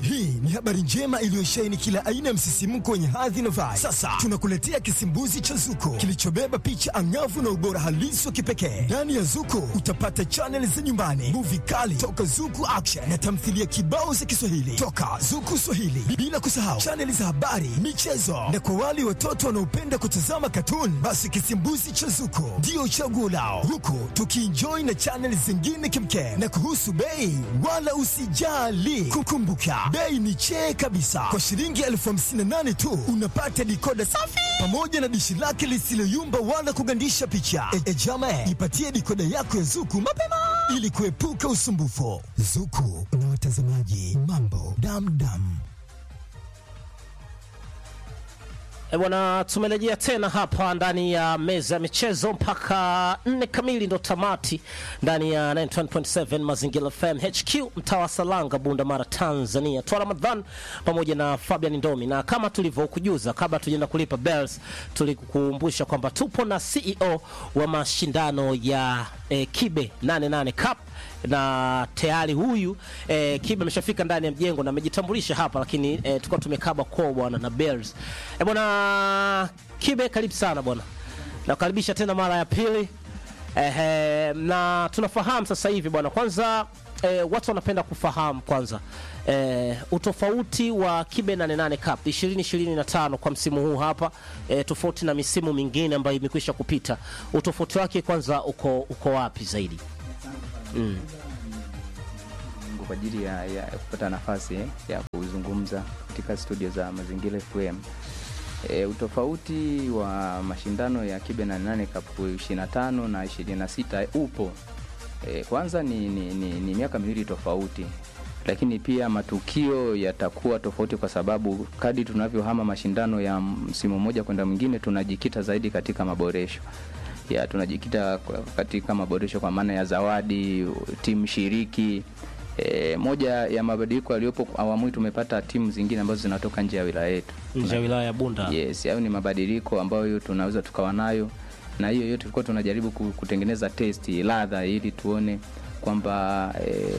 Hii ni habari njema iliyosheheni kila aina ya msisimko wenye hadhi na vibe. Sasa tunakuletea kisimbuzi cha Zuko kilichobeba picha angavu na ubora halisi wa kipekee. Ndani ya Zuko utapata chaneli za nyumbani, muvi kali toka Zuku Action na tamthilia kibao za Kiswahili toka Zuku Swahili, bila kusahau chaneli za habari, michezo na kwa wale watoto wanaopenda kutazama katuni, basi kisimbuzi cha Zuko ndio chaguo lao, huku tukienjoy na chaneli zingine kimkem. Na kuhusu bei, wala usijali, kukumbuka bei ni chee kabisa. Kwa shilingi elfu hamsini na nane tu unapata dikoda safi pamoja na dishi lake lisiloyumba wala kugandisha picha. E, e jama, ipatie dikoda yako ya Zuku mapema ili kuepuka usumbufu. Zuku na watazamaji, mambo damdam. E bwana, tumerejea tena hapa ndani ya meza ya michezo mpaka nne kamili ndo tamati ndani ya 91.7 Mazingira FM HQ mtaa wa Salanga, Bunda Mara, Tanzania. Twa Ramadhan pamoja na Fabian Ndomi, na kama tulivyokujuza kabla tujaenda kulipa bells, tulikukumbusha kwamba tupo na CEO wa mashindano ya eh, Kibe 88 Cup na tayari huyu eh, Kibe ameshafika ndani ya mjengo na amejitambulisha hapa, lakini eh, tulikuwa tumekaba kwa bwana na Bells. Eh, bwana Kibe, karibu sana bwana, nakukaribisha tena mara ya pili eh, eh, na tunafahamu sasa hivi bwana, kwanza eh, watu wanapenda kufahamu kwanza eh, utofauti wa Kibe 88 Cup 2025 kwa msimu huu hapa eh, tofauti na misimu mingine ambayo imekwisha kupita, utofauti wake kwanza uko, uko wapi zaidi? Mungu kwa ajili ya, ya kupata nafasi eh, ya kuzungumza katika studio za Mazingira FM. E, utofauti wa mashindano ya Kibe 88 Cup 25 na 26 upo. E, kwanza ni, ni, ni, ni miaka miwili tofauti, lakini pia matukio yatakuwa tofauti kwa sababu kadi tunavyohama mashindano ya msimu mmoja kwenda mwingine tunajikita zaidi katika maboresho ya tunajikita kwa- katika maboresho kwa maana ya zawadi, timu shiriki. E, moja ya mabadiliko yaliyopo awamu hii tumepata timu zingine ambazo zinatoka nje ya wilaya yetu. nje ya wilaya ya Bunda. Yes, hayo ni mabadiliko ambayo tunaweza tukawa nayo, na hiyo yote tulikuwa tunajaribu ku- kutengeneza testi ladha, ili tuone kwamba e,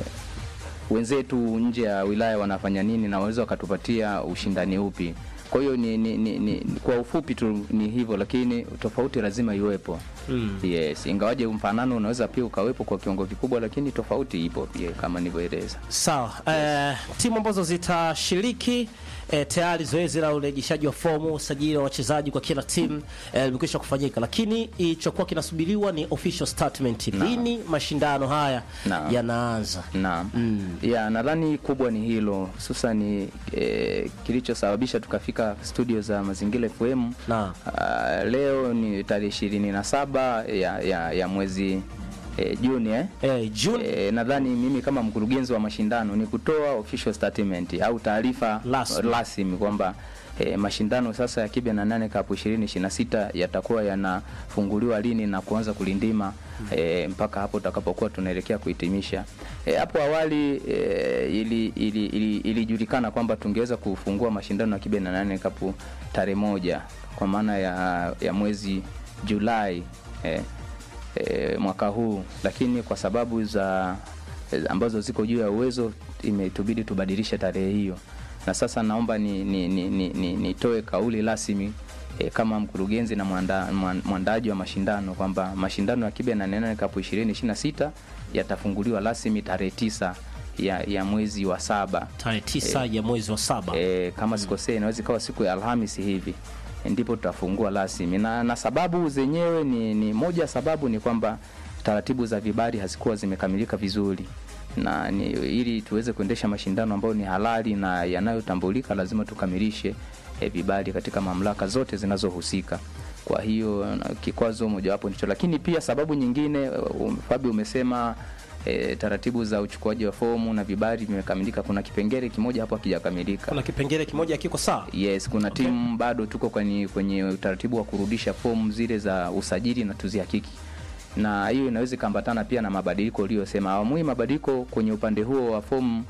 wenzetu nje ya wilaya wanafanya nini na waweza wakatupatia ushindani upi. Kwa hiyo ni, ni, ni, ni, kwa ufupi tu ni hivyo, lakini tofauti lazima iwepo. Mm. Yes, ingawaje mfanano unaweza pia ukawepo kwa kiwango kikubwa, lakini tofauti ipo pia kama nilivyoeleza. Sawa. Eh, timu ambazo zitashiriki eh, tayari zoezi la urejeshaji wa fomu, usajili wa wachezaji kwa kila timu eh, limekwisha kufanyika, lakini ilichokuwa kinasubiriwa ni official statement. Lini mashindano haya Naam. yanaanza? Naam. Ya, nadhani kubwa ni hilo hususani eh, kilichosababisha tukafika studio za Mazingira FM. Naam. Ah, leo ni tarehe ishirini na saba ya, ya, ya mwezi eh, Juni eh? Eh, June E, nadhani mimi kama mkurugenzi wa mashindano ni kutoa official statement au taarifa Rasmi. rasmi kwamba e, mashindano sasa ya Kibe na nane Cup 2026 yatakuwa yanafunguliwa lini na kuanza kulindima e, mpaka hapo tutakapokuwa tunaelekea kuhitimisha. E, hapo awali e, ili ili- ili- ilijulikana kwamba tungeweza kufungua mashindano ya Kibe na nane Cup tarehe moja kwa maana ya, ya mwezi Julai e, e, mwaka huu, lakini kwa sababu za e, ambazo ziko juu ya uwezo imetubidi tubadilishe tarehe hiyo, na sasa naomba ni, ni, ni, ni, ni, nitoe kauli rasmi e, kama mkurugenzi na mwanda- mwan- mwandaaji wa mashindano kwamba mashindano ya Kibe na Nene Cup 2026 yatafunguliwa rasmi tarehe tisa ya, ya mwezi wa saba tarehe tisa ya mwezi wa saba. e, kama sikosei inaweza ikawa siku ya Alhamisi hivi ndipo tutafungua rasmi na, na sababu zenyewe ni, ni moja sababu ni kwamba taratibu za vibali hazikuwa zimekamilika vizuri na ni, ili tuweze kuendesha mashindano ambayo ni halali na yanayotambulika lazima tukamilishe e, vibali katika mamlaka zote zinazohusika kwa hiyo na kikwazo mojawapo ndicho lakini pia sababu nyingine um, Fabi umesema e, taratibu za uchukuaji wa fomu na vibali vimekamilika kuna kipengele kimoja hapo hakijakamilika Kuna kipengele kimoja kiko sawa. Yes, kuna timu bado tuko kwenye kwenye utaratibu wa kurudisha fomu zile za usajili na tuzihakiki, na hiyo inaweza ikaambatana pia na mabadiliko uliyosema. Awamu hii mabadiliko kwenye upande huo wa fomu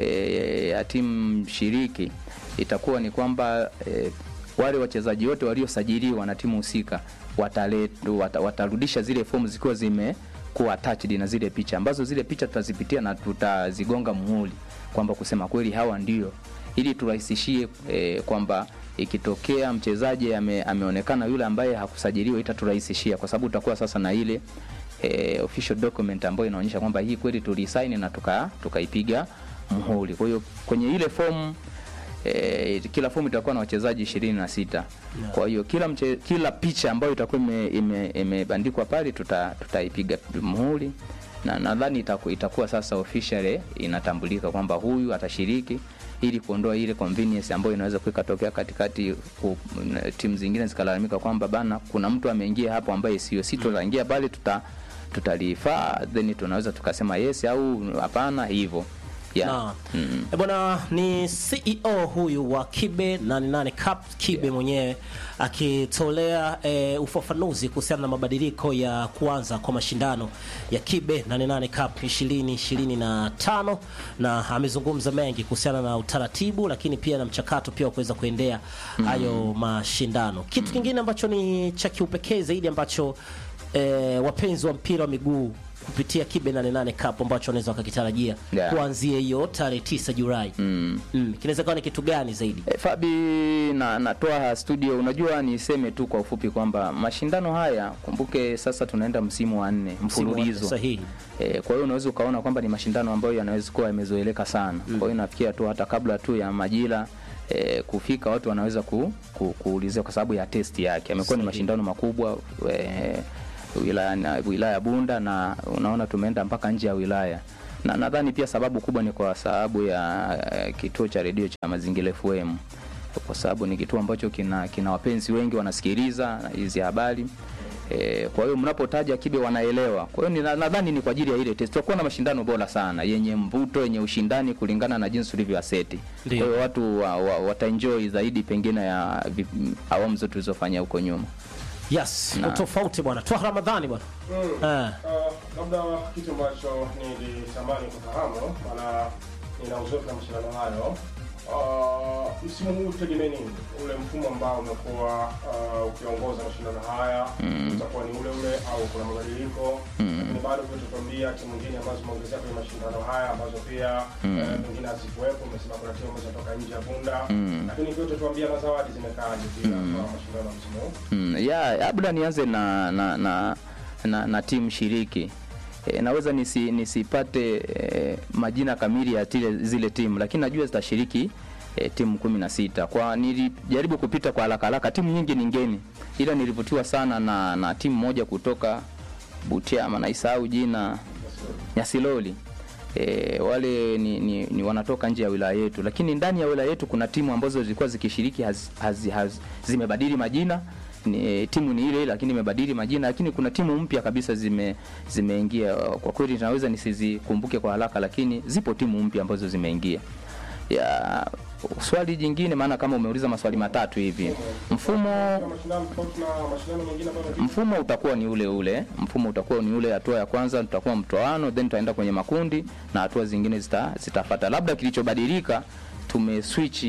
e, ya timu shiriki itakuwa ni kwamba e, wale wachezaji wote waliosajiliwa na timu husika wataletwa wata, watarudisha zile fomu zikiwa zime kuwa attached na zile picha ambazo zile picha tutazipitia na tutazigonga muhuri kwamba kusema kweli hawa ndio, ili turahisishie e, kwamba ikitokea mchezaji ame, ameonekana yule ambaye hakusajiliwa itaturahisishia kwa sababu utakuwa sasa na ile e, official document ambayo inaonyesha kwamba hii kweli tulisaini na tuka tukaipiga muhuri. Kwa hiyo kwenye ile fomu e, kila fomu itakuwa na wachezaji ishirini na sita. Kwa hiyo kila mche, kila picha ambayo itakuwa imebandikwa ime, ime pale tuta, tutaipiga muhuri na nadhani itaku, itakuwa sasa officially inatambulika kwamba huyu atashiriki ili kuondoa ile convenience ambayo inaweza kukatokea katikati timu zingine zikalalamika kwamba bana kuna mtu ameingia hapo ambaye sio si tutaingia pale tuta tutalifaa then tunaweza tukasema yes au hapana hivyo yeah. Na, mm. E bwana ni CEO huyu wa Kibe 88 Cup Kibe yeah. mwenyewe akitolea e, ufafanuzi kuhusiana na mabadiliko ya kuanza kwa mashindano ya Kibe 88 Cup 2025 na amezungumza mengi kuhusiana na utaratibu, lakini pia na mchakato pia wa kuweza kuendea hayo mm. mashindano. Kitu mm. kingine ambacho ni cha kiupekee zaidi ambacho e, wapenzi wa mpira wa miguu kupitia Kibe 88 Cup ambacho wanaweza wakakitarajia Yeah. kuanzia hiyo tarehe 9 Julai. Mm. Mm. Kinaweza kuwa ni kitu gani zaidi? E, Fabi na natoa studio. Unajua, niseme tu kwa ufupi kwamba mashindano haya, kumbuke sasa tunaenda msimu wa nne mfululizo. Sahihi. E, kwa hiyo unaweza ukaona kwamba ni mashindano ambayo yanaweza kuwa yamezoeleka sana. Kwa hiyo nafikia tu hata kabla tu ya majira e, kufika watu wanaweza ku, ku, kuulizia kwa sababu ya testi yake. Amekuwa ni Sahihi. mashindano makubwa e, wilaya na wilaya ya Bunda na unaona tumeenda mpaka nje ya wilaya na nadhani pia sababu kubwa ni kwa sababu ya eh, kituo cha redio cha Mazingira FM kwa sababu ni kituo ambacho kina, kina wapenzi wengi wanasikiliza hizi habari e, kwa hiyo mnapotaja Kibe wanaelewa. Kwa hiyo ni- nadhani ni kwa ajili ya ile test. Tutakuwa na mashindano bora sana yenye mvuto, yenye ushindani kulingana na jinsi ulivyoaseti. Kwa Ndio. hiyo watu wa, wa, wataenjoy zaidi pengine ya vi- awamu zote tulizofanya huko nyuma. Yes, Na- utofauti bwana. Twa Ramadhani bwana. Mm. Eh. Uh, labda kitu ambacho nilitamani kufahamu, maana nina uzoefu na mashindano hayo. Uh, msimu huu tegemee nini? Ule mfumo ambao umekuwa uh, ukiongoza mashindano haya utakuwa ni ule ule au kuna mabadiliko? Lakini bado pia tutuambia timu nyingine ambazo zimeongezeka kwenye mashindano haya ambazo pia eh, pengine hazikuwepo. Umesema kuna timu ambazo zinatoka nje ya Bunda, lakini pia tutuambia na zawadi zimekaaje pia kwa mashindano ya msimu huu. Mm, ya labda nianze na na na, na, na timu shiriki e, naweza nisi, nisipate e, majina kamili ya tile, zile timu lakini najua zitashiriki e, timu kumi na sita. Kwa nilijaribu kupita kwa haraka haraka, timu nyingi ni ngeni, ila nilivutiwa sana na, na timu moja kutoka Butiama, naisahau jina Nyasiloli. E, wale ni, ni, ni wanatoka nje ya wilaya yetu, lakini ndani ya wilaya yetu kuna timu ambazo zilikuwa zikishiriki haz, haz, haz, zimebadili majina ni, timu ni ile ile lakini imebadili majina, lakini kuna timu mpya kabisa zime zimeingia. Kwa kweli naweza nisizikumbuke kwa haraka, lakini zipo timu mpya ambazo zimeingia. Ya swali jingine, maana kama umeuliza maswali matatu hivi, mfumo Kuna mashindano tofauti na mashindano mengine ambayo mfumo utakuwa ni ule ule. Mfumo utakuwa ni ule, hatua ya kwanza tutakuwa mtoano, then tutaenda kwenye makundi na hatua zingine zita, zitafata. Labda kilichobadilika tumeswitch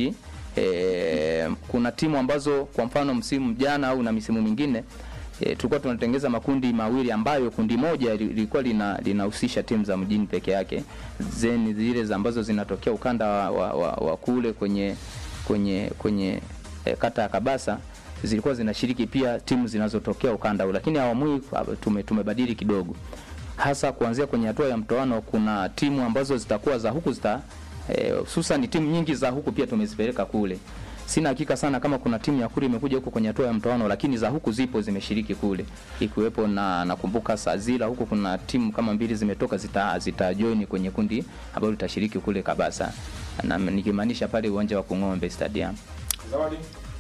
eh, kuna timu ambazo kwa mfano msimu jana au na misimu mingine E, tulikuwa tunatengeza makundi mawili ambayo kundi moja li- lilikuwa lina linahusisha timu za mjini peke yake, then zile za ambazo zinatokea ukanda wa, wa, wa, wa kule kwenye kwenye kwenye e, kata ya Kabasa zilikuwa zinashiriki pia timu zinazotokea ukanda huu, lakini awamu hii ah, tume, tumebadili kidogo, hasa kuanzia kwenye hatua ya mtoano. Kuna timu ambazo zitakuwa za huku zita hususan timu nyingi za huku pia tumezipeleka kule. Sina hakika sana kama kuna timu ya kule imekuja huko kwenye hatua ya mtoano, lakini za huku zipo zimeshiriki kule, ikiwepo na nakumbuka Sazila huko kuna timu kama mbili zimetoka zita, zita join kwenye kundi ambalo litashiriki kule Kabasa, na nikimaanisha pale uwanja wa Kung'ombe Stadium. zawadi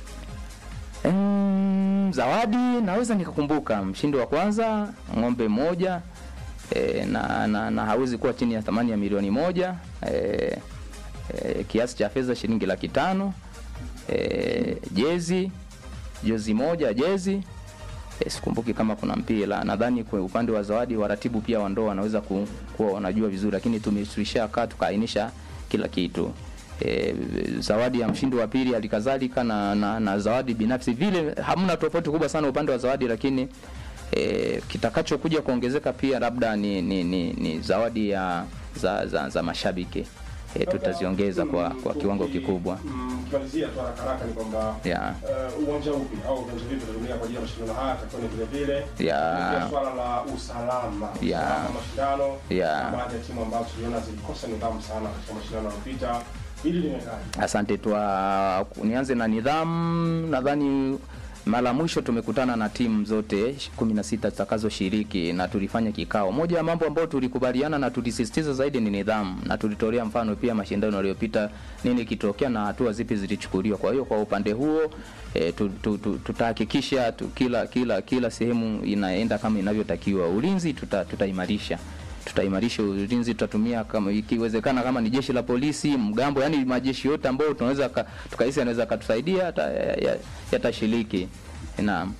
Mm, zawadi naweza nikakumbuka mshindi wa kwanza ng'ombe moja e, na, na, na hawezi kuwa chini ya thamani ya milioni moja e, e, kiasi cha fedha shilingi laki tano e, jezi jozi moja jezi e, sikumbuki kama kuna mpira nadhani kwa upande wa zawadi waratibu pia wa ndoa wanaweza ku, kuwa wanajua vizuri lakini tulishakaa tukaainisha kila kitu e, zawadi ya mshindi wa pili alikadhalika na, na, na zawadi binafsi vile hamna tofauti kubwa sana upande wa zawadi lakini e, kitakachokuja kuongezeka pia labda ni, ni, ni, ni zawadi ya za, za, za mashabiki e, tutaziongeza kwa, kwa kiwango kikubwa Mm, Kimalizia tu haraka haraka ni kwamba yeah. eh, uwanja upi au viwanja vipi vitatumika kwa ajili ya mashindano haya takiwa ni vile vile Ya. Pia swala la usalama Ya. usalama wa mashindano Ya. na baadhi ya timu ambazo tuliona zilikosa nidhamu sana katika mashindano yaliyopita hili limekaje Asante twa nianze na nidhamu. Nadhani mara mwisho tumekutana na timu zote 16 zitakazoshiriki na tulifanya kikao. Moja ya mambo ambayo tulikubaliana na tulisisitiza zaidi ni nidhamu, na tulitolea mfano pia mashindano yaliyopita, nini kitokea na hatua zipi zilichukuliwa. Kwa hiyo kwa upande huo e, tu, tu, tu, tutahakikisha tu, kila kila kila sehemu inaenda kama inavyotakiwa. Ulinzi tuta, tutaimarisha tutaimarisha ulinzi, tutatumia kama ikiwezekana, kama ni jeshi la polisi, mgambo, yani majeshi yote ambayo tunaweza ka- tukahisi yanaweza katusaidia yata- ya- ya- yatashiriki. Naam.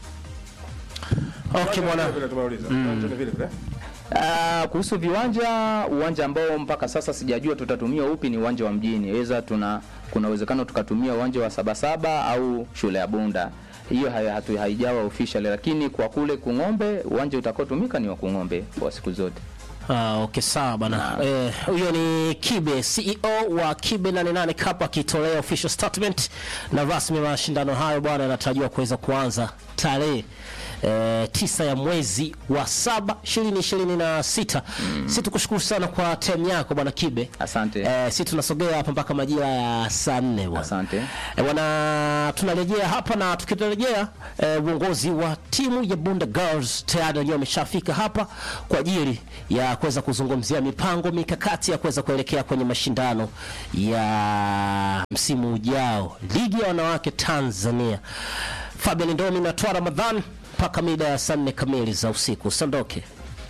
Okay bwana. Vile vile tumeuliza Uwanja ni vile vile Ah, kuhusu viwanja, uwanja ambao mpaka sasa sijajua tutatumia upi ni uwanja wa mjini. Weza tuna kuna uwezekano tukatumia uwanja wa Sabasaba au shule ya Bunda. Hiyo hai- hatu- haijawa official, lakini kwa kule Kung'ombe uwanja utakaotumika ni wa Kung'ombe kwa siku zote. Ah, okay sawa bana. Eh, huyo ni Kibe CEO wa Kibe 88 Cup akitolea official statement na rasmi mashindano hayo bwana yanatarajiwa kuweza kuanza tarehe eh, tisa ya mwezi wa saba ishirini ishirini na sita. Si tukushukuru sana kwa time yako bwana Kibe. Asante. Eh, si tunasogea hapa mpaka majira ya saa nne bwana. Asante. E, bwana tunarejea hapa na tukirejea eh, uongozi wa timu ya Bunda Girls tayari wenyewe wameshafika hapa kwa ajili ya kuweza kuzungumzia mipango mikakati ya kuweza kuelekea kwenye mashindano ya msimu ujao ligi ya wanawake Tanzania. Fabian Ndomi na Twa Ramadhan mpaka mida ya saa nne kamili za usiku. Usiondoke.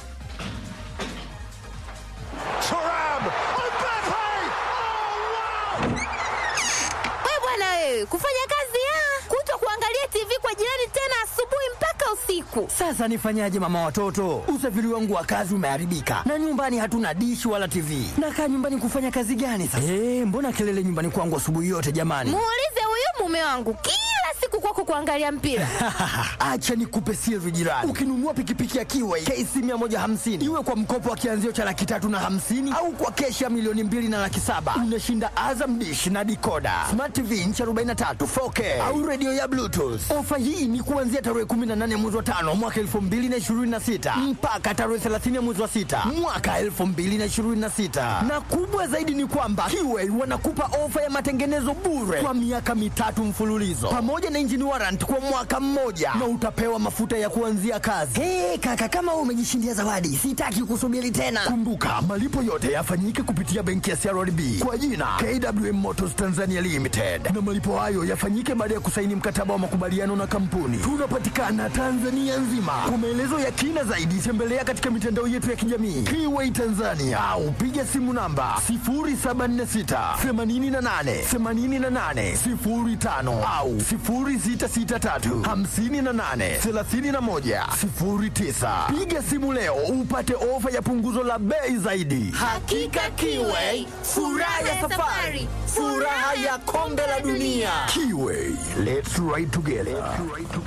We bwana wewe, kufanya kazi ya kuto kuangalia TV kwa jirani tena asubuhi mpaka usiku. Sasa nifanyaje mama watoto? Usafiri wangu wa kazi umeharibika na nyumbani hatuna dishi wala TV. Nakaa nyumbani kufanya kazi gani sasa? Eh, mbona kelele nyumbani kwangu asubuhi yote jamani? Muulize huyu mume wangu kila siku kwako kuangalia mpira. Acha nikupe siri jirani. Ukinunua pikipiki ya Kiway KC 150 iwe kwa mkopo wa kianzio cha laki tatu na hamsini au kwa keshi ya milioni mbili na laki saba unashinda Azam dish na dikoda, smart TV inchi 43 4K au redio ya Bluetooth. Ofa hii ni kuanzia tarehe 18 mwezi wa tano mwaka 2026 mpaka tarehe 30 mwezi wa sita mwaka 2026, na kubwa zaidi ni kwamba Kiway wanakupa ofa ya matengenezo bure kwa miaka mitatu mfululizo pamoja na engine warrant kwa mwaka mmoja na utapewa mafuta ya kuanzia kazi. Hey, kaka kama wewe umejishindia zawadi, sitaki kusubiri tena. Kumbuka malipo yote yafanyike kupitia benki ya CRDB kwa jina KWM Motors Tanzania Limited, na malipo hayo yafanyike baada ya kusaini mkataba wa makubaliano na kampuni. Tunapatikana Tanzania nzima. Kwa maelezo ya kina zaidi, tembelea katika mitandao yetu ya kijamii Kiway Tanzania au piga simu namba 0746 88 88 05 au 0663 58 31 09. Piga simu leo upate ofa ya punguzo la bei zaidi. Hakika Kiway, furaha ya safari, furaha ya kombe la dunia. Kiway, let's ride together.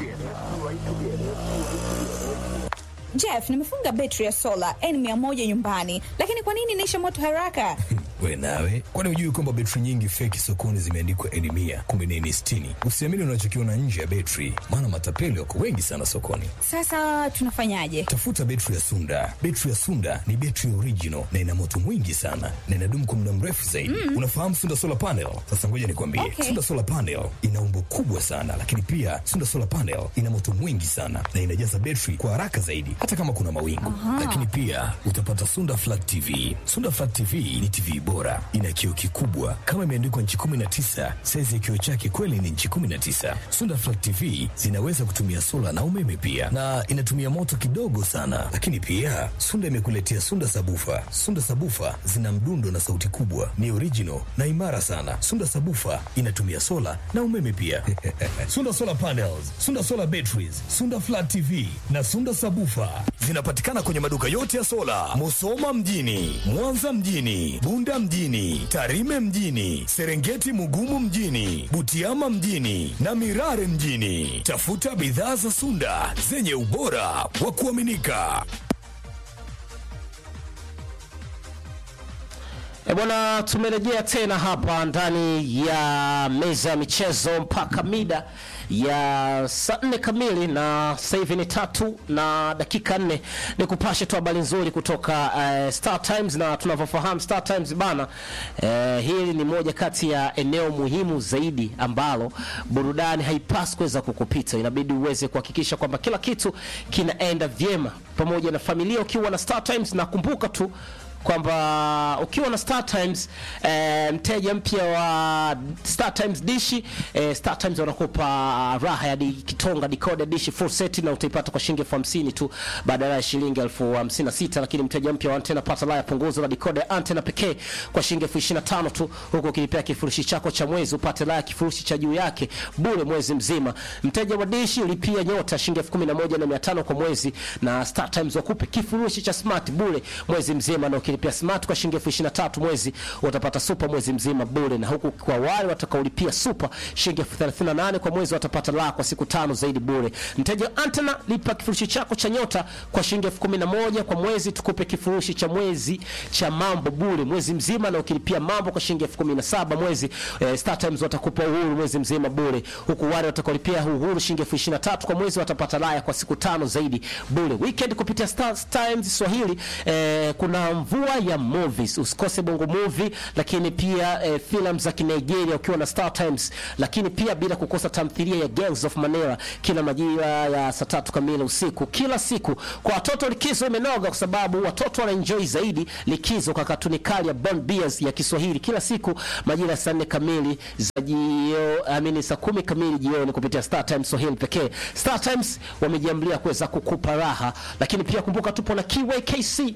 Jeff, nimefunga betri ya sola N100 nyumbani, lakini kwa nini inaisha moto haraka? We nawe, kwani hujui kwamba betri nyingi feki sokoni zimeandikwa N mia kumbe ni N sitini? Usiamini unachokiona nje ya betri, maana matapeli wako wengi sana sokoni. Sasa tunafanyaje? Tafuta betri ya Sunda. Betri ya Sunda ni betri original na ina moto mwingi sana na inadumu kwa muda mrefu zaidi. Unafahamu Sunda solar panel? Sasa ngoja nikwambie, Okay. Sunda solar panel ina umbo kubwa sana, lakini pia Sunda solar panel ina moto mwingi sana na inajaza betri kwa haraka zaidi, hata kama kuna mawingu. Lakini pia utapata Sunda flat TV. Sunda flat TV ni TV bora, ina kioo kikubwa kama imeandikwa nchi 19. Saizi ya kioo chake kweli ni nchi 19. Sunda flat TV zinaweza kutumia sola na umeme pia, na inatumia moto kidogo sana. Lakini pia Sunda imekuletea Sunda sabufa. Sunda sabufa zina mdundo na sauti kubwa, ni original na imara sana. Sunda sabufa inatumia sola na umeme pia. Sunda solar panels, Sunda solar batteries, Sunda flat TV na Sunda sabufa zinapatikana kwenye maduka yote ya sola, Musoma mjini, Mwanza mjini, Bunda mjini, Tarime mjini, Serengeti Mugumu mjini, Butiama mjini na Mirare mjini. Tafuta bidhaa za Sunda zenye ubora wa kuaminika. E bwana, tumerejea tena hapa ndani ya meza ya michezo mpaka mida ya saa nne kamili, na sasa hivi ni tatu na dakika nne. Ni kupashe tu habari nzuri kutoka uh, Star Times, na tunavyofahamu Star Times bana, uh, hili ni moja kati ya eneo muhimu zaidi ambalo burudani haipaswi kuweza kukupita. Inabidi uweze kuhakikisha kwamba kila kitu kinaenda vyema pamoja na familia ukiwa na Star Times, na kumbuka tu kwamba ukiwa na Star Times eh, mteja mpya wa Star Times dishi eh, Star Times wanakupa raha ya di, kitonga decoder dishi full set na utaipata kwa shilingi elfu hamsini tu badala ya shilingi elfu hamsini na sita lakini mteja mpya wa antena pata la ya punguzo la decoder antena pekee kwa shilingi elfu ishirini na tano tu huku ukilipia kifurushi chako cha mwezi upate la ya kifurushi cha juu yake bure mwezi mzima. Mteja wa dishi lipia nyota shilingi elfu kumi na moja na mia tano kwa mwezi na Star Times wakupe kifurushi cha smart bure mwezi mzima na ukilipia smart kwa shilingi elfu ishirini na tatu mwezi utapata super mwezi mzima bure, na huku kwa wale watakaolipia super shilingi elfu thelathini na nane kwa mwezi watapata la kwa siku tano zaidi bure. Mteja wa antena lipa kifurushi chako cha nyota kwa shilingi elfu kumi na moja kwa mwezi, tukupe kifurushi cha mwezi cha mambo bure mwezi mzima, na ukilipia mambo kwa shilingi elfu kumi na saba mwezi eh, Star Times watakupa uhuru mwezi mzima bure, huku wale watakaolipia uhuru shilingi elfu ishirini na tatu kwa mwezi watapata laya kwa siku tano zaidi bure. Weekend kupitia Star Times Swahili eh, kuna mvua ya movies, usikose bongo movie, lakini pia eh, filamu za Kinigeria ukiwa na Star Times, lakini pia bila kukosa tamthilia ya Gangs of Manila kila majira ya saa tatu kamili usiku kila siku. Kwa watoto likizo imenoga, kwa sababu watoto wanaenjoy zaidi likizo kwa katuni kali ya Bond Bears ya Kiswahili kila siku majira ya saa nne kamili za jio, amini saa kumi kamili jioni kupitia Star Times Swahili pekee. Star Times wamejiamlia kuweza kukupa raha, lakini pia kumbuka tupo na KYKC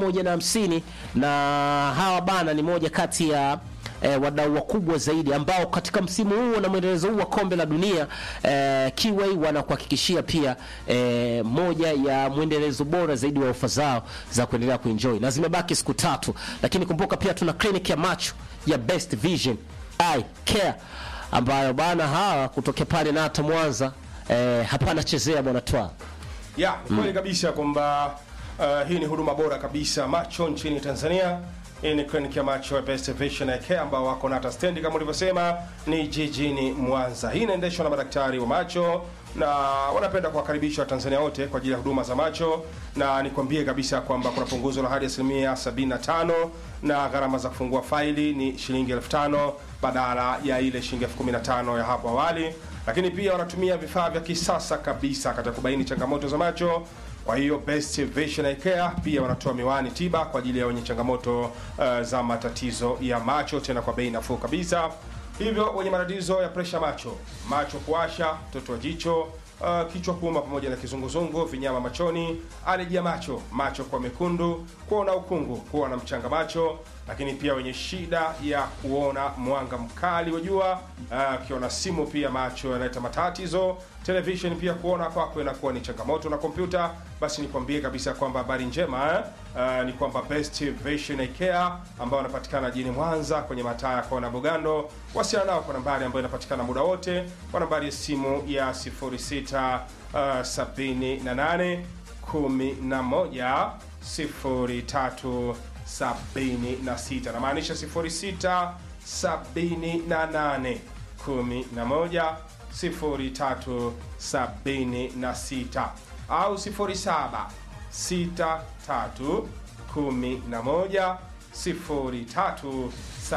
150 na hawa bana ni moja kati ya eh, wadau wakubwa zaidi ambao katika msimu huu na mwendelezo huu wa kombe la dunia eh, Kiway wanakuhakikishia pia eh, moja ya mwendelezo bora zaidi wa ofa zao za kuendelea kuenjoy, na zimebaki siku tatu, lakini kumbuka pia tuna clinic ya macho ya Best Vision Eye Care ambayo bana hawa kutokea pale na hata Mwanza eh, hapana chezea bwana twa ya kweli kabisa kwamba uh, hii ni huduma bora kabisa macho nchini Tanzania. Hii ni kliniki ya macho ya Best Vision Eye Care ambao wako na hata stendi kama ulivyosema ni jijini Mwanza. Hii inaendeshwa na madaktari wa macho na wanapenda kuwakaribisha Watanzania wote kwa ajili ya huduma za macho, na nikwambie kabisa kwamba kuna punguzo la hadi asilimia 75 na gharama za kufungua faili ni shilingi elfu tano badala ya ile shilingi elfu kumi na tano ya hapo awali. Lakini pia wanatumia vifaa vya kisasa kabisa katika kubaini changamoto za macho. Kwa hiyo Best Vision Eye Care pia wanatoa miwani tiba kwa ajili ya wenye changamoto uh, za matatizo ya macho, tena kwa bei nafuu kabisa. Hivyo wenye matatizo ya presha macho, macho kuwasha, mtoto wa jicho, uh, kichwa kuuma pamoja na kizunguzungu, vinyama machoni, aleji ya macho, macho kwa mekundu, kuona ukungu, kuwa na mchanga macho, lakini pia wenye shida ya kuona mwanga mkali wa jua, ukiona simu pia macho yanaleta matatizo, television pia kuona kwako inakuwa ni changamoto, na kompyuta, basi nikwambie kabisa kwamba habari njema eh, uh, ni kwamba Best Vision Eye Care ambao wanapatikana jijini Mwanza kwenye mataa ya kona Bugando. Wasiliana nao kwa nambari ambayo inapatikana muda wote kwa nambari ya simu ya 06 uh, 78 11 03 76 namaanisha 06 78 11 03 76 au 07 63 11 03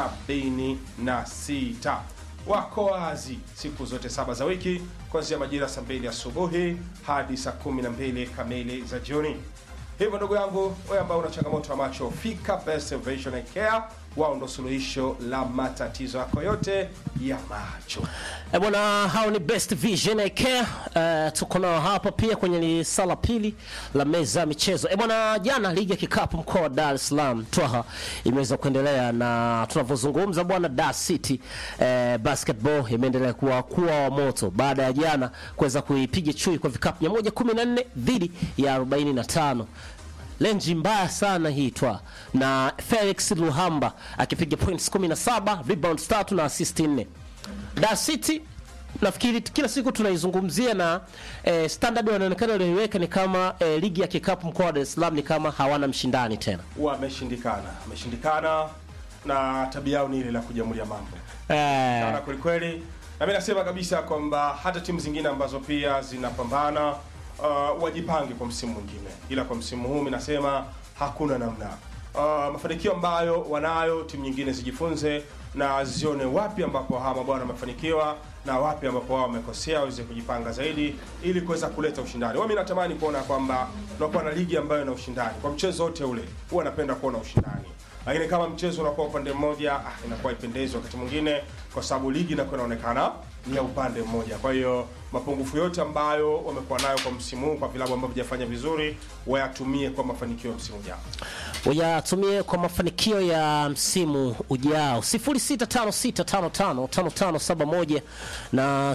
76 wako wazi siku zote saba za wiki kuanzia majira saa mbili asubuhi hadi saa kumi na mbili kamili za jioni. Hivyo ndugu yangu, wewe ambao una changamoto ya macho, fika Best Vision Eye Care. Wao ndo suluhisho la matatizo yako yote ya macho. E bwana, hao ni Best Vision Eye Care. Uh, tuko nao hapa pia kwenye lisa la pili la meza ya michezo. E bwana, jana ligi ya kikapu mkoa wa Dar es Salaam Twaha imeweza kuendelea na tunavyozungumza bwana, Dar City eh, basketball imeendelea kuwa kuwa wa moto baada ya jana kuweza kuipiga chui kwa vikapu 114 dhidi ya 45 lenji mbaya sana hii twa na Felix Luhamba akipiga points 17 rebounds tatu na assist 4. Dar City nafikiri kila siku tunaizungumzia na eh, standard wanaonekana walioiweka ni kama eh, ligi ya kikapu mkoa wa Dar es Salaam ni kama hawana mshindani tena. Wameshindikana, wameshindikana na tabia yao ni ile la kujamulia mambo Eh, sana kwelikweli, na mimi nasema kabisa kwamba hata timu zingine ambazo pia zinapambana uh, wajipange kwa msimu mwingine, ila kwa msimu huu mimi nasema hakuna namna. Uh, mafanikio ambayo wanayo timu nyingine zijifunze na zione wapi ambapo hawa mabwana wamefanikiwa na wapi ambapo wao wamekosea, waweze kujipanga zaidi ili kuweza kuleta ushindani. Mimi natamani kuona kwamba tunakuwa na ligi ambayo ina ushindani kwa mchezo wote ule, huwa napenda kuona ushindani lakini kama mchezo unakuwa upande mmoja ah, inakuwa ipendezi wakati mwingine, kwa sababu ligi inakuwa inaonekana ni ya upande mmoja. Kwa hiyo mapungufu yote ambayo wamekuwa nayo kwa msimu huu kwa vilabu ambavyo vijafanya vizuri wayatumie kwa mafanikio ya msimu ujao. uyatumie kwa mafanikio ya msimu ujao 0656555571 na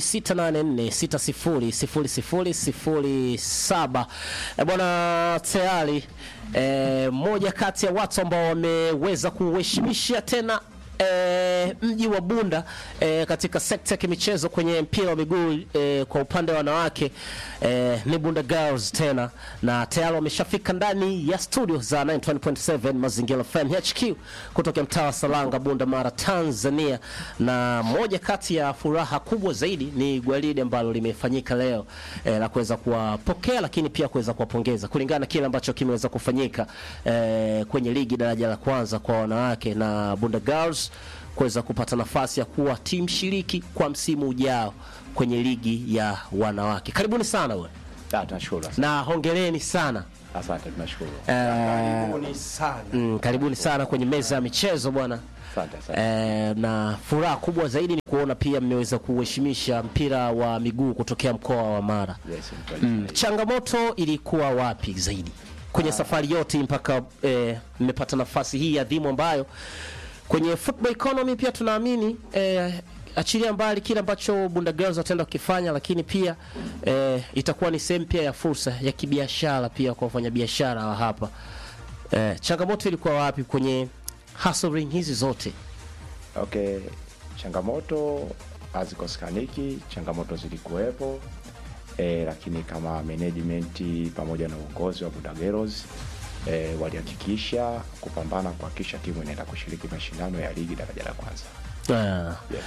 0684600007 Eh, bwana tayari eh, mmoja kati ya watu ambao wameweza kuheshimisha tena eh, mji wa Bunda eh, katika sekta ya kimichezo kwenye mpira wa miguu eh, kwa upande wa wanawake eh, ni Bunda Girls tena, na tayari wameshafika ndani ya studio za 91.7 Mazingira FM HQ kutoka mtaa wa Salanga, Bunda Mara, Tanzania. Na moja kati ya furaha kubwa zaidi ni gwaride ambalo limefanyika leo eh, la kuweza kuwapokea lakini pia kuweza kuwapongeza kulingana na kile ambacho kimeweza kufanyika eh, kwenye ligi daraja la kwanza kwa wanawake na Bunda Girls kuweza kupata nafasi ya kuwa timu shiriki kwa msimu ujao kwenye ligi ya wanawake. Karibuni sana bwana, Ah, tunashukuru. na hongereni sana Asante, tunashukuru. eh, Karibuni sana. mm, karibuni sana kwenye meza ya michezo bwana. Asante, asante. Eh, na furaha kubwa zaidi ni kuona pia mmeweza kuheshimisha mpira wa miguu kutokea mkoa wa Mara. Yes, ni kweli. Mm, changamoto ilikuwa wapi zaidi kwenye safari yote mpaka eh, mmepata nafasi hii adhimu ambayo kwenye football economy pia tunaamini eh, achilia mbali kile ambacho Bunda Girls wataenda kukifanya, lakini pia eh, itakuwa ni sehemu pia ya fursa ya kibiashara pia kwa wafanyabiashara wa hapa. Eh, changamoto ilikuwa wapi kwenye hustling hizi zote? Okay, changamoto hazikosekaniki, changamoto zilikuwepo e, lakini kama management pamoja na uongozi wa Buda Girls e, walihakikisha kupambana kuhakikisha timu inaenda kushiriki mashindano ya ligi daraja la kwanza. Ah. Yes.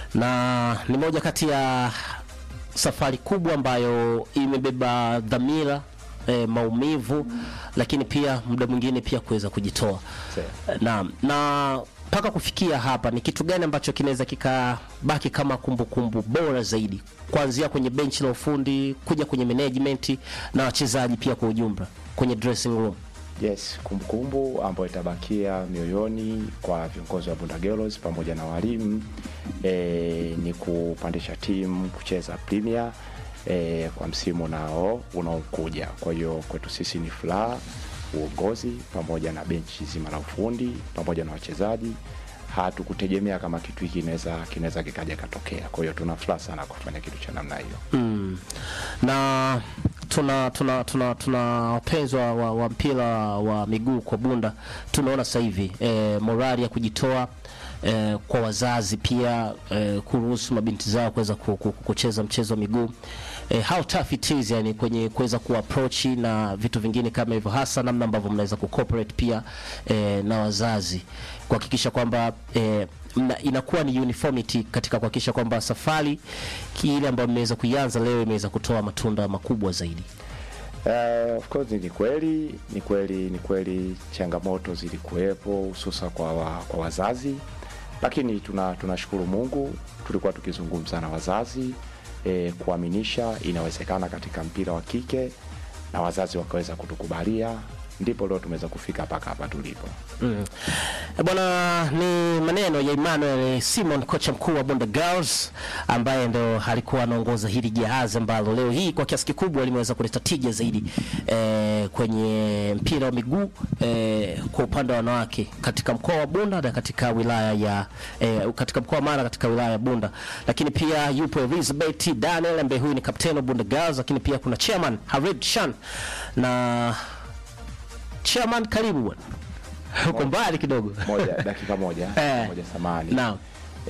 na ni moja kati ya safari kubwa ambayo imebeba dhamira eh, maumivu lakini pia muda mwingine pia kuweza kujitoa Sawa. naam na mpaka kufikia hapa ni kitu gani ambacho kinaweza kikabaki kama kumbukumbu bora zaidi kuanzia kwenye benchi la ufundi kuja kwenye management na wachezaji pia kwa ujumla kwenye dressing room Yes, kumbukumbu ambayo itabakia mioyoni kwa viongozi wa Bunda Girls pamoja na walimu e, ni kupandisha timu kucheza Premier e, kwa msimu nao unaokuja. Kwa hiyo kwetu sisi ni furaha, uongozi pamoja na benchi zima la ufundi pamoja na wachezaji hatukutegemea kama kitu hiki kinaweza kinaweza kikaja katokea. Kwa hiyo tuna furaha sana kufanya kitu cha namna hiyo. mm. na tuna tuna tuna tuna wapenzi wa, wa, wa mpira wa miguu kwa Bunda tunaona sasa hivi e, morali ya kujitoa e, kwa wazazi pia e, kuruhusu mabinti zao kuweza ku- ku- kucheza mchezo wa miguu e, how tough it is yani kwenye kuweza kuapproach na vitu vingine kama hivyo, hasa namna ambavyo mnaweza kucooperate pia e, na wazazi kuhakikisha kwamba e, mna, inakuwa ni uniformity katika kuhakikisha kwamba safari ile ambayo mmeweza kuianza leo imeweza kutoa matunda makubwa zaidi. Uh, of course ni kweli ni kweli ni kweli changamoto zilikuwepo hususa kwa, wa, kwa wazazi lakini tuna tunashukuru mungu tulikuwa tukizungumza na wazazi eh, kuaminisha inawezekana katika mpira wa kike na wazazi wakaweza kutukubalia ndipo leo tumeweza kufika mpaka hapa tulipo Mm. Eh, Bwana, ni maneno ya Emmanuel Simon, kocha mkuu wa Bunda Girls ambaye ndo alikuwa anaongoza hili jahazi ambalo leo hii kwa kiasi kikubwa limeweza kuleta tija zaidi eh, kwenye mpira wa miguu eh, kwa upande wa wanawake katika mkoa wa Bunda na katika wilaya ya eh, katika mkoa wa Mara katika wilaya ya Bunda, lakini pia yupo Elizabeth Daniel ambaye huyu ni kapteni wa Bunda Girls, lakini pia kuna chairman Harid Shan na chairman, karibu bwana uko mbali kidogo moja dakika moja Eh. moja samani Naam.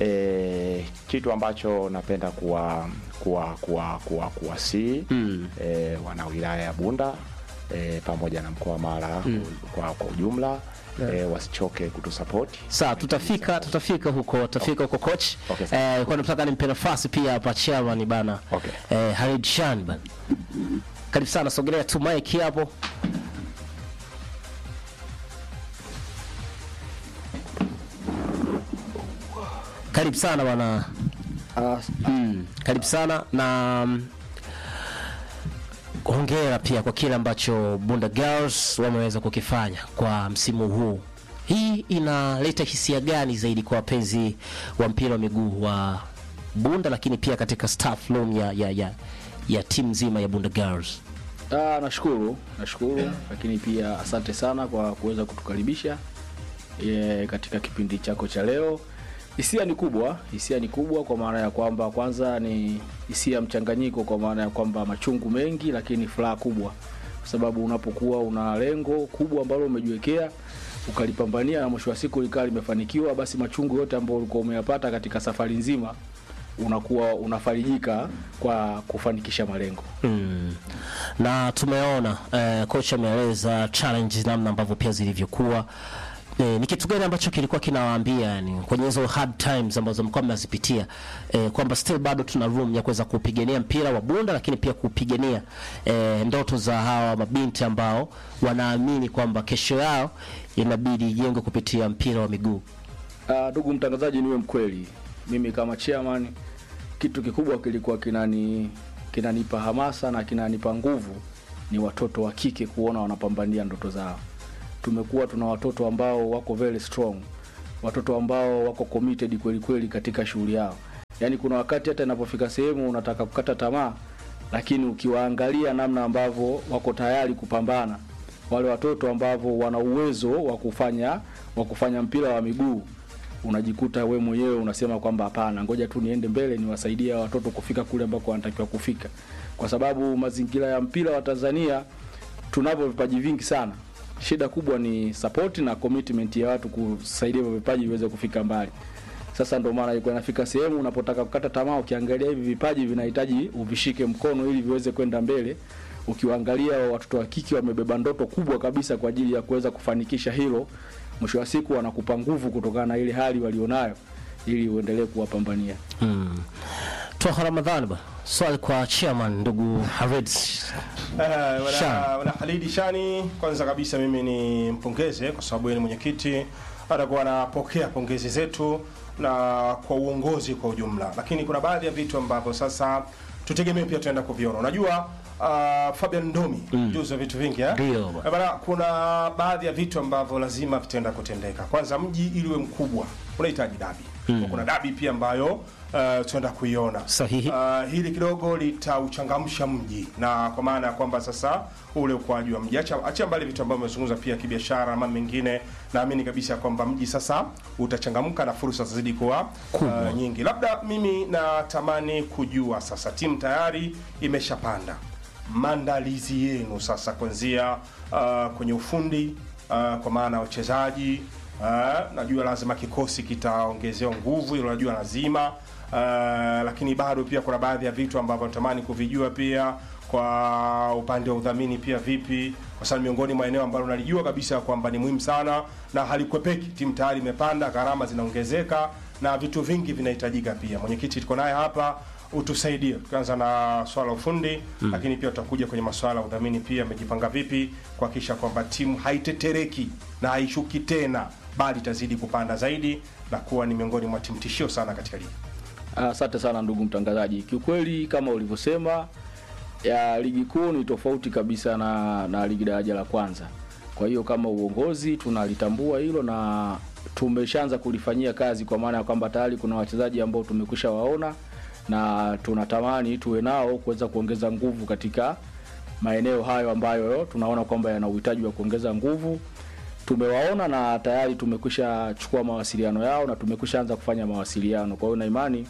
e, kitu ambacho napenda kuwa kuwa kuwa kuwa kuwasii mm. e, wana wilaya ya Bunda e, pamoja na mkoa wa Mara mm. kwa, kwa ujumla eh, wasichoke kutusapoti Sawa, tutafika tutafika huko tutafika huko coach. Okay, sawa. Eh, kwa nataka nimpe nafasi pia hapa chairman bana. Okay. Eh, Halid Shan bana. Karibu sana, sogelea tu mic hapo. Karibu sana bwana. Mm, karibu sana na mm, hongera pia kwa kile ambacho Bunda Girls wameweza kukifanya kwa msimu huu. Hii inaleta hisia gani zaidi kwa wapenzi wa mpira wa miguu wa Bunda, lakini pia katika staff room ya, ya, ya, ya timu nzima ya Bunda Girls? Ah, nashukuru nashukuru, lakini pia asante sana kwa kuweza kutukaribisha e, katika kipindi chako cha leo. Hisia ni kubwa, hisia ni kubwa kwa maana ya kwamba kwanza ni hisia mchanganyiko, kwa maana ya kwamba machungu mengi, lakini furaha kubwa, kwa sababu unapokuwa una lengo kubwa ambalo umejiwekea ukalipambania na mwisho wa siku likawa limefanikiwa, basi machungu yote ambayo ulikuwa umeyapata katika safari nzima unakuwa unafarijika kwa kufanikisha malengo. Mm. Na tumeona eh, kocha ameeleza challenge namna ambavyo pia zilivyokuwa. Eh, ni kitu gani ambacho kilikuwa kinawaambia yani kwenye hizo hard times ambazo mlikuwa mnazipitia eh, kwamba still bado tuna room ya kuweza kupigania mpira wa Bunda, lakini pia kupigania eh, ndoto za hawa mabinti ambao wanaamini kwamba kesho yao inabidi ijengwe kupitia mpira wa miguu. Ah, ndugu mtangazaji, niwe mkweli, mimi kama chairman, kitu kikubwa kilikuwa kinani kinanipa hamasa na kinanipa nguvu ni watoto wa kike kuona wanapambania ndoto zao. Tumekuwa tuna watoto ambao wako very strong, watoto ambao wako committed kweli kweli katika shughuli yao. Yaani kuna wakati hata inapofika sehemu unataka kukata tamaa, lakini ukiwaangalia namna ambavyo wako tayari kupambana, wale watoto ambao wana uwezo wa kufanya wa kufanya mpira wa miguu unajikuta we mwenyewe unasema kwamba hapana, ngoja tu niende mbele niwasaidie hawa watoto kufika kule ambako wanatakiwa kufika, kwa sababu mazingira ya mpira wa Tanzania tunavyo vipaji vingi sana. Shida kubwa ni support na commitment ya watu kusaidia hivyo vipaji viweze kufika mbali. Sasa ndio maana ilikuwa inafika sehemu unapotaka kukata tamaa, ukiangalia hivi vipaji vinahitaji uvishike mkono ili viweze kwenda mbele. Ukiwaangalia watoto wa kike wamebeba ndoto kubwa kabisa kwa ajili ya kuweza kufanikisha hilo, mwisho wa siku wanakupa nguvu kutokana na ile hali walionayo, ili uendelee kuwapambania. Mm. Toha Ramadhani ba. Swali kwa chairman ndugu Harid. Eh, wana, Shani. wana Halidi Shani, kwanza kabisa mimi ni mpongeze kwa sababu yeye ni mwenyekiti, atakuwa anapokea pongezi zetu na kwa uongozi kwa ujumla, lakini kuna baadhi ya vitu ambavyo sasa tutegemee pia tunaenda kuviona. Unajua uh, Fabian Ndomi mm. juzi wa vitu vingi eh? Ndio, bwana. Eh, bana, kuna baadhi ya vitu ambavyo lazima vitaenda kutendeka. Kwanza mji ili uwe mkubwa unahitaji dabi mm. kuna dabi pia ambayo uh, tunaenda kuiona Sahihi. Uh, hili kidogo litauchangamsha mji na kwa maana ya kwamba sasa ule ukuaji wa mji, acha acha mbali vitu ambavyo umezungumza pia kibiashara na mambo mengine, naamini kabisa ya kwamba mji sasa utachangamka na fursa zitazidi kuwa uh, nyingi. Labda mimi natamani kujua sasa, timu tayari imeshapanda, maandalizi yenu sasa kuanzia uh, kwenye ufundi uh, kwa maana ya wachezaji uh, najua lazima kikosi kitaongezewa nguvu, hilo najua lazima uh, lakini bado pia kuna baadhi ya vitu ambavyo natamani kuvijua pia kwa upande wa udhamini pia vipi, kwa sababu miongoni mwa eneo ambalo nalijua kabisa kwamba ni muhimu sana na halikwepeki. Timu tayari imepanda, gharama zinaongezeka na vitu vingi vinahitajika pia. Mwenyekiti tuko naye hapa, utusaidie tukianza na swala la ufundi mm. lakini pia tutakuja kwenye masuala ya udhamini pia, amejipanga vipi kuhakikisha kwamba timu haitetereki na haishuki tena, bali itazidi kupanda zaidi na kuwa ni miongoni mwa timu tishio sana katika ligi. Asante sana ndugu mtangazaji. Kiukweli kama ulivyosema, ya ligi kuu ni tofauti kabisa na, na ligi daraja la kwanza. Kwa hiyo kama uongozi tunalitambua hilo na tumeshaanza kulifanyia kazi, kwa maana ya kwamba tayari kuna wachezaji ambao tumekwisha waona na tunatamani tuwe nao kuweza kuongeza nguvu katika maeneo hayo ambayo tunaona kwamba yana uhitaji wa kuongeza nguvu. Tumewaona na tayari tumekwisha chukua mawasiliano yao na tumekwisha anza kufanya mawasiliano. Kwa hiyo na imani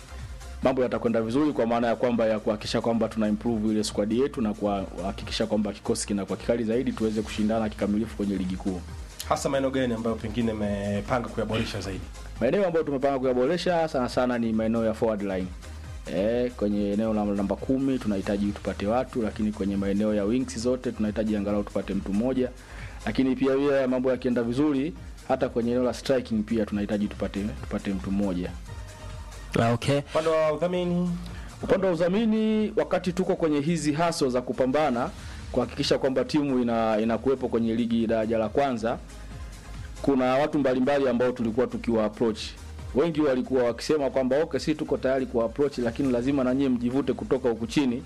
mambo yatakwenda vizuri, kwa maana ya kwamba ya kuhakikisha kwamba tuna improve ile squad yetu na kuhakikisha kwamba kikosi kinakuwa kikali zaidi, tuweze kushindana kikamilifu kwenye ligi kuu. Hasa maeneo gani ambayo pengine mmepanga kuyaboresha zaidi? Maeneo ambayo tumepanga kuyaboresha sana sana ni maeneo ya forward line. E, kwenye eneo la namba kumi tunahitaji tupate watu, lakini kwenye maeneo ya wings zote tunahitaji angalau tupate mtu mmoja, lakini pia pia mambo yakienda vizuri hata kwenye eneo la striking pia tunahitaji tupate tupate mtu mmoja Ah, okay. upande wa udhamini upande wa udhamini wakati tuko kwenye hizi haso za kupambana kuhakikisha kwamba timu ina inakuwepo kwenye ligi daraja la kwanza kuna watu mbalimbali ambao tulikuwa tukiwa approach wengi walikuwa wakisema kwamba okay si tuko tayari kuwa approach lakini lazima na nyie mjivute kutoka huku chini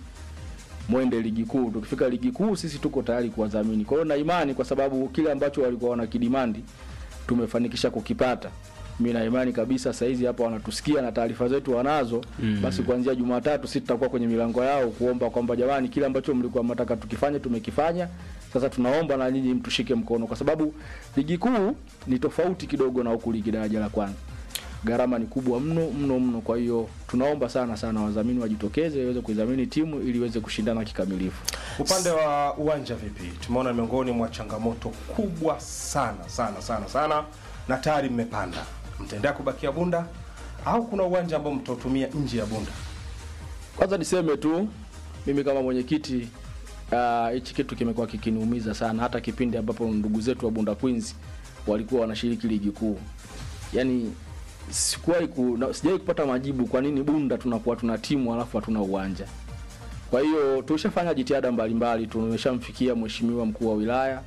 mwende ligi kuu tukifika ligi kuu sisi tuko tayari kuwadhamini kwa hiyo na imani kwa sababu kile ambacho walikuwa wanakidimandi tumefanikisha kukipata mi na imani kabisa saizi hapa wanatusikia na taarifa zetu wanazo mm. basi kuanzia jumatatu sisi tutakuwa kwenye milango yao kuomba kwamba jamani kile ambacho mlikuwa mnataka tukifanye tumekifanya sasa tunaomba na nyinyi mtushike mkono kwa sababu ligi kuu ni tofauti kidogo na huku ligi daraja la kwanza gharama ni kubwa mno mno mno kwa hiyo tunaomba sana sana wadhamini wajitokeze iweze kuidhamini timu ili iweze kushindana kikamilifu upande wa uwanja vipi tumeona miongoni mwa changamoto kubwa sana sana sana sana na tayari mmepanda mtaendelea kubakia bunda au kuna uwanja ambao mtautumia nje ya bunda kwanza niseme tu mimi kama mwenyekiti ah, hichi kitu kimekuwa kikiniumiza sana hata kipindi ambapo ndugu zetu wa bunda queens walikuwa wanashiriki ligi kuu yaani sikuwahi ku, na- sijawahi kupata majibu kwa nini bunda tunakuwa tuna timu alafu hatuna uwanja kwa hiyo tulishafanya jitihada mbalimbali tumeshamfikia mheshimiwa mkuu wa wilaya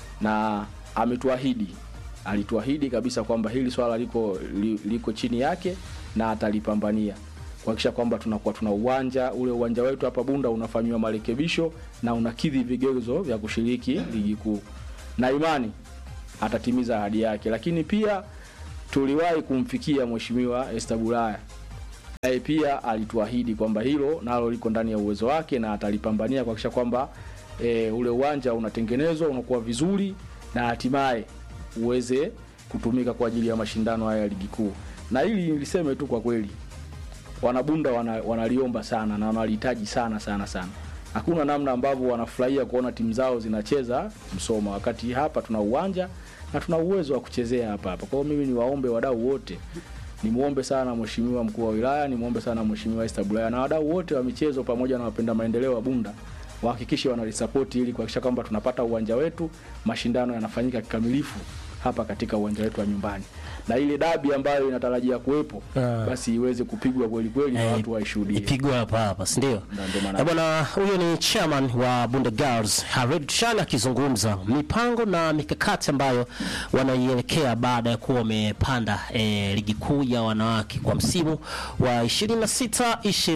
na ametuahidi alituahidi kabisa kwamba hili swala liko li, liko chini yake na atalipambania kuhakikisha kwamba tunakuwa tuna uwanja ule uwanja wetu hapa bunda unafanyiwa marekebisho na unakidhi vigezo vya kushiriki ligi kuu na imani atatimiza ahadi yake lakini pia tuliwahi kumfikia mheshimiwa Esther Bulaya naye pia alituahidi kwamba hilo nalo liko ndani ya uwezo wake na atalipambania kuhakikisha kwamba e, ule uwanja unatengenezwa unakuwa vizuri na hatimaye uweze kutumika kwa ajili ya mashindano haya ya ligi kuu na hili niliseme tu kwa kweli wanabunda wana, wanaliomba sana na wanalihitaji sana sana sana hakuna namna ambavyo wanafurahia kuona timu zao zinacheza msoma wakati hapa tuna uwanja na tuna uwezo wa kuchezea hapa hapa kwa hiyo mimi niwaombe wadau wote nimwombe sana mheshimiwa mkuu wa wilaya nimwombe sana mheshimiwa Esther Bulaya na wadau wote wa michezo pamoja na wapenda maendeleo wa bunda wahakikishe wanalisapoti ili kuhakikisha kwamba tunapata uwanja wetu mashindano yanafanyika kikamilifu hapa katika uwanja wetu wa nyumbani na ile dabi ambayo inatarajia kuwepo Ah. basi iweze kupigwa kweli kweli na Eh, watu waishuhudie ipigwe hapa hapa si ndio Na ndio maana- Eh, bwana huyo ni chairman wa Bunda Girls Harid Shan akizungumza mipango na mikakati ambayo wanaielekea baada ya kuwa wamepanda eh, ligi kuu ya wanawake kwa msimu wa 26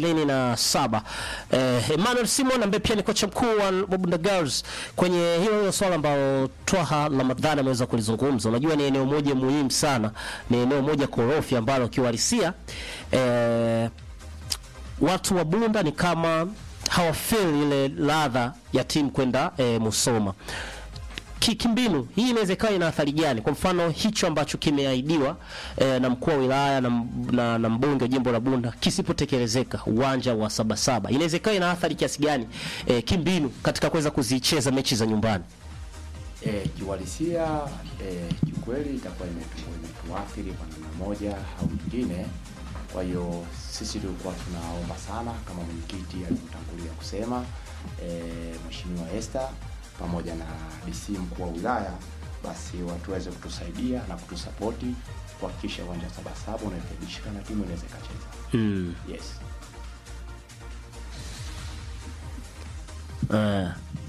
27 eh, Emmanuel Simon ambaye pia ni kocha mkuu wa, wa Bunda Girls kwenye hilo hilo swala ambalo Twaha Ramadhani ameweza kulizungumza unajua ni eneo moja muhimu sana ni eneo moja korofi ambalo kiuhalisia eh, watu wa Bunda ni kama hawafeel ile ladha ya timu kwenda e, Musoma. Ki- Kimbinu hii inaweza ikawa ina athari gani? Kwa mfano hicho ambacho kimeahidiwa e, na mkuu wa wilaya na, m- na, na mbunge wa jimbo la Bunda kisipotekelezeka, uwanja wa Sabasaba inaweza ikawa ina athari kiasi gani e, kimbinu katika kuweza kuzicheza mechi za nyumbani? E, kiuhalisia e, kiukweli itakuwa imetu- imetuathiri kwa namna moja au nyingine. Kwa hiyo sisi tulikuwa tunaomba sana kama mwenyekiti alivyotangulia kusema e, Mheshimiwa Esther pamoja na DC mkuu wa wilaya, basi watuweze kutusaidia na kutusapoti kuhakikisha uwanja wa Sabasaba unarekebishika na timu inaweza ikacheza. Mm. Yes. Uh,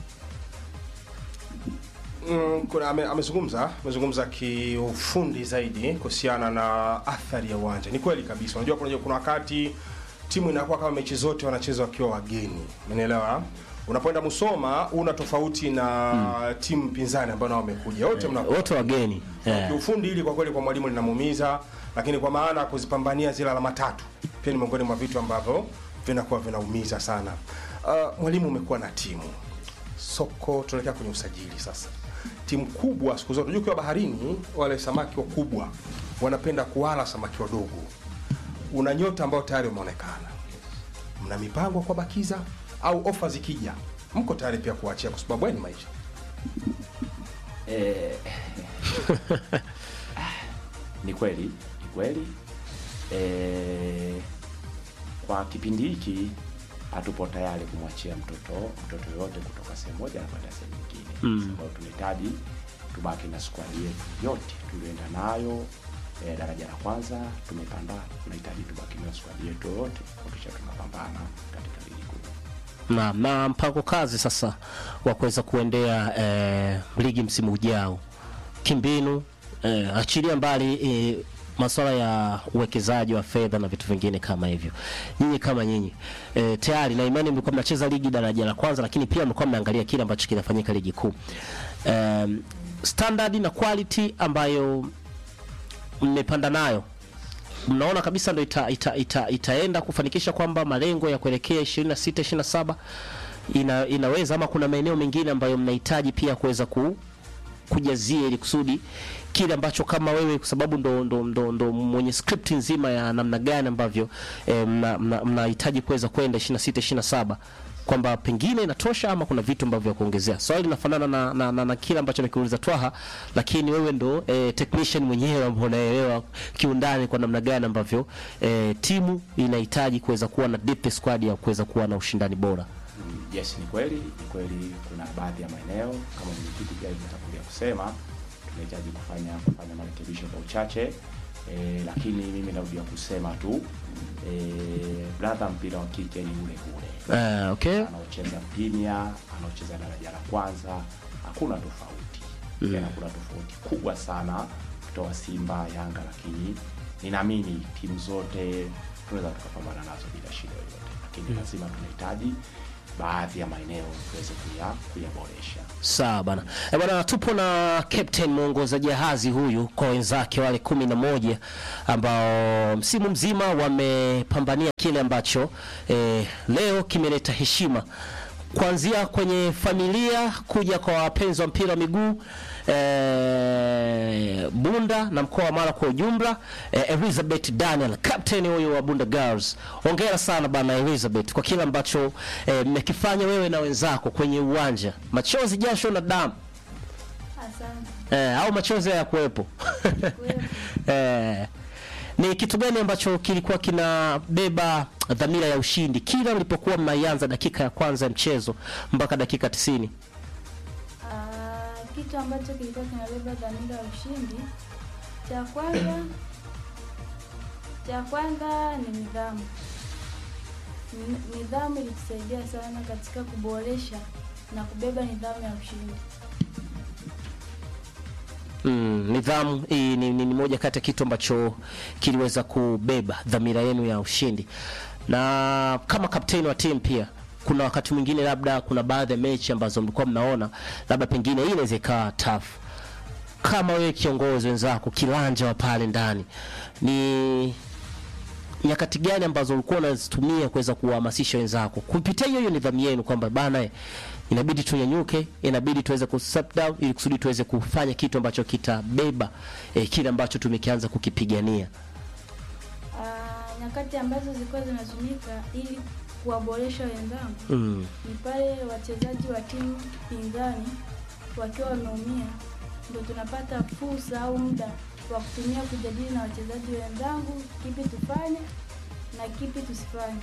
Mm, kuna ame- amezungumza amezungumza kiufundi zaidi kuhusiana na athari ya uwanja. Ni kweli kabisa. Unajua kuna kuna wakati timu inakuwa kama mechi zote wanacheza wakiwa wageni. Umeelewa? Unapoenda Musoma una tofauti na timu pinzani ambayo nao wamekuja. Wote mnakuwa wote wageni eh. kiufundi hili kwa kweli kwa mwalimu linamuumiza, lakini kwa maana ya kuzipambania zile alama tatu pia ni miongoni mwa vitu ambavyo vinakuwa vinaumiza sana. Uh, mwalimu umekuwa na timu soko, tunaelekea kwenye usajili sasa. Timu kubwa siku zote, unajua ukiwa baharini, wale samaki wakubwa wanapenda kuwala samaki wadogo. Una nyota ambao tayari umeonekana, mna mipango kwa bakiza au ofa zikija, mko tayari pia kuachia, kwa sababu haya ni maisha. Eh, ni kweli ni kweli eh, kwa kipindi hiki hatupo tayari kumwachia mtoto mtoto yoyote kutoka sehemu moja na kwenda sehemu nyingine Mm. Kwa hiyo tunahitaji tubaki na squad yetu yote tulioenda nayo eh, daraja la kwanza tumepanda tunahitaji tubaki na squad yetu yote kuhakikisha tunapambana katika ligi kuu na, na mpango kazi sasa wa kuweza kuendea eh, ligi msimu ujao kimbinu eh, achilia mbali eh, masuala ya uwekezaji wa fedha na vitu vingine kama hivyo nyinyi kama nyinyi eh, tayari na imani mlikuwa mnacheza ligi daraja la kwanza lakini pia mlikuwa mnaangalia kile ambacho kinafanyika ligi kuu um, standard na quality ambayo mmepanda nayo mnaona kabisa ndo ita, ita, ita, itaenda kufanikisha kwamba malengo ya kuelekea 26 27 ina, inaweza ama kuna maeneo mengine ambayo mnahitaji pia kuweza ku, kujazia ili kusudi kile ambacho kama wewe kwa sababu ndo, ndo, ndo, ndo mwenye script nzima ya namna gani ambavyo eh, mnahitaji mna, mnahitaji kuweza kwenda 26 27 kwamba pengine inatosha ama kuna vitu ambavyo vya kuongezea. Swali linafanana na, na, na, na kile ambacho nikiuliza Twaha, lakini wewe ndo eh, technician mwenyewe ambao unaelewa kiundani kwa namna gani ambavyo eh, timu inahitaji kuweza kuwa na deep squad ya kuweza kuwa na ushindani bora. Mm, yes ni kweli ni kweli kuna baadhi ya maeneo kama mwenyekiti pia alivyotangulia kusema tunahitaji kufanya kufanya marekebisho kwa uchache e, lakini mimi narudia kusema tu e, brother mpira wa kike ni ule ule Eh, okay. anaocheza premier anaocheza daraja la kwanza hakuna tofauti Mm. mm. hakuna tofauti kubwa sana kutoa simba yanga lakini ninaamini timu zote tunaweza tukapambana nazo bila shida yoyote lakini Mm. lazima tunahitaji baadhi ya maeneo tuweze kuya kuyaboresha Sawa bana. E bana, tupo na captain mwongoza jahazi huyu kwa wenzake wale kumi na moja ambao msimu mzima wamepambania kile ambacho eh, leo kimeleta heshima kuanzia kwenye familia kuja kwa wapenzi wa mpira wa miguu eh, Bunda na mkoa wa Mara kwa ujumla eh, Elizabeth Daniel captain huyu wa Bunda Girls. Hongera sana bana Elizabeth kwa kile ambacho eh, mmekifanya wewe na wenzako kwenye uwanja, machozi, jasho na damu Asante. eh, au machozi ya kuwepo eh, ni kitu gani ambacho kilikuwa kinabeba dhamira ya ushindi kila mlipokuwa mnaianza dakika ya kwanza ya mchezo mpaka dakika 90? Ah, kitu ambacho kilikuwa kinabeba dhamira ya ushindi, cha kwanza cha kwanza ni nidhamu. Ni- Nidhamu ilitusaidia sana katika kuboresha na kubeba nidhamu ya ushindi. Mm, nidhamu hii ni, ni, ni moja kati ya kitu ambacho kiliweza kubeba dhamira yenu ya ushindi, na kama kapteni wa timu pia kuna wakati mwingine labda kuna baadhi ya mechi ambazo mlikuwa mnaona labda pengine hii inaweza ikawa tough. Kama wewe kiongozi wenzako kilanja wa pale ndani, ni nyakati gani ambazo ulikuwa unazitumia kuweza kuwahamasisha wenzako kupitia hiyo hiyo nidhamu yenu kwamba bana eh, inabidi tunyanyuke, inabidi tuweze ku step down ili kusudi tuweze kufanya kitu ambacho kitabeba eh, kile ambacho tumekianza kukipigania. Ah, nyakati ambazo zilikuwa zinatumika ili kuwaboresha wenzangu Mm. ni pale wachezaji wa timu pinzani wakiwa wameumia, ndio tunapata fursa au muda wa kutumia kujadili na wachezaji wenzangu, kipi tufanye na kipi tusifanye.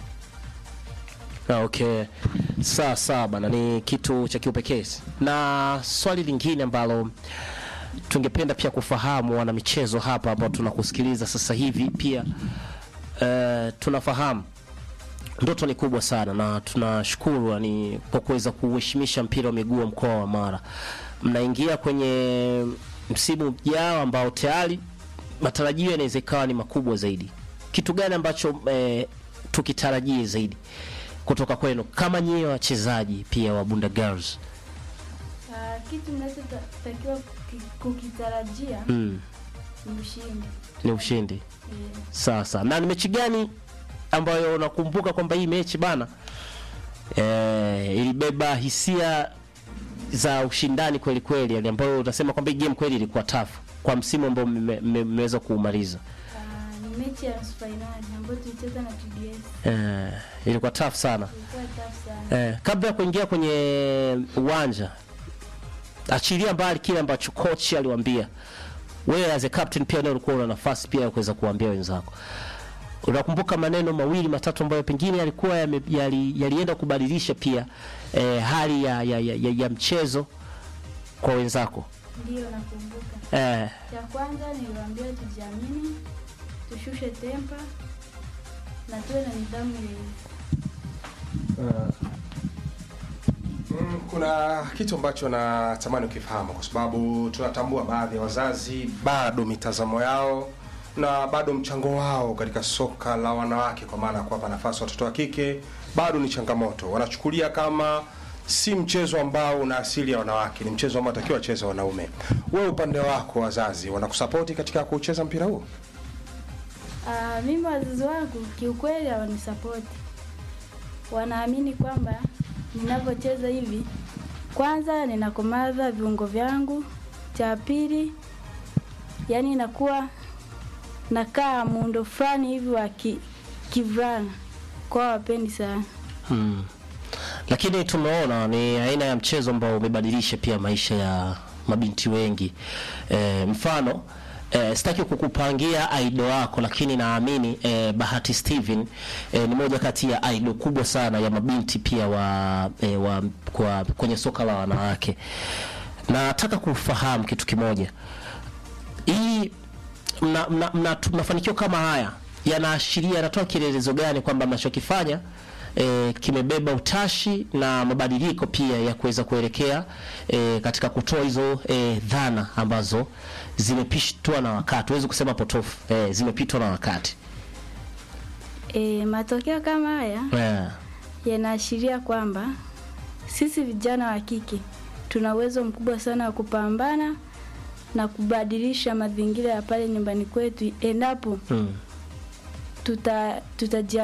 Ah, Okay, sawa sawa bana, ni kitu cha kiupekee. Na swali lingine ambalo tungependa pia kufahamu wana michezo hapa ambao tunakusikiliza sasa hivi pia uh, tunafahamu ndoto ni kubwa sana na tunashukuru ni kwa kuweza kuheshimisha mpira wa miguu wa mkoa wa Mara. Mnaingia kwenye msimu ujao ambao tayari matarajio yanaweza ikawa ni makubwa zaidi. Kitu gani ambacho eh, tukitarajie zaidi kutoka kwenu kama nyie wachezaji pia wa Bunda Girls? Ah, kitu mnachotakiwa kuki- kukitarajia Mm, ni ushindi. ni ushindi. Eh, Sasa na ni mechi gani ambayo unakumbuka kwamba hii mechi bana eh, ilibeba hisia za ushindani kweli kweli, yani ambayo utasema kwamba hii game kweli ilikuwa tough kwa msimu ambao mme- mme- mmeweza kuumaliza? ah, ni mechi ya nusu fainali ambayo tulicheza na TBS. Eh, ilikuwa tough sana. Ilikuwa tough sana. Eh, kabla ya kuingia kwenye uwanja, achilia mbali kile ambacho coach aliwaambia, wewe as a captain pia nawe ulikuwa una nafasi pia ya kuweza kuambia wenzako unakumbuka maneno mawili matatu ambayo pengine yalikuwa yame- yali- yalienda kubadilisha pia eh, hali ya, ya, ya, ya, ya mchezo kwa wenzako Ndiyo, nakumbuka. eh, Cha kwanza niliwaambia tujiamini, tushushe tempa na tuwe na nidhamu ile Mm, kuna kitu ambacho natamani ukifahamu kwa sababu tunatambua baadhi ya wazazi bado mitazamo yao na bado mchango wao katika soka la wanawake kwa maana ya kuwapa nafasi watoto wa kike bado ni changamoto wanachukulia kama si mchezo ambao una asili ya wanawake ni mchezo ambao atakiwa wacheze wanaume wewe upande wako wazazi wanakusapoti katika kucheza mpira huu Ah, mimi wazazi wangu kiukweli hawanisapoti, wanaamini kwamba ninavyocheza hivi, kwanza ninakomaza viungo vyangu, cha pili yani inakuwa nakaa muundo fulani hivi wa ki, kivulana, kwa wapendi sana. hmm. lakini tumeona ni aina ya mchezo ambao umebadilisha pia maisha ya mabinti wengi e, mfano e, sitaki kukupangia aido wako lakini naamini e, bahati steven e, ni moja kati ya aido kubwa sana ya mabinti pia wa, e, wa kwa, kwenye soka la wanawake nataka kufahamu kitu kimoja hii mna, mna, mna, mafanikio kama haya yanaashiria yanatoa kielelezo gani kwamba mnachokifanya e, kimebeba utashi na mabadiliko pia ya kuweza kuelekea e, katika kutoa hizo e, dhana ambazo zimepitwa na wakati, huwezi kusema potofu e, zimepitwa na wakati E, matokeo kama haya yeah. yanaashiria kwamba sisi vijana wa kike tuna uwezo mkubwa sana wa kupambana na kubadilisha mazingira ya pale nyumbani kwetu endapo hmm. tuta tutajia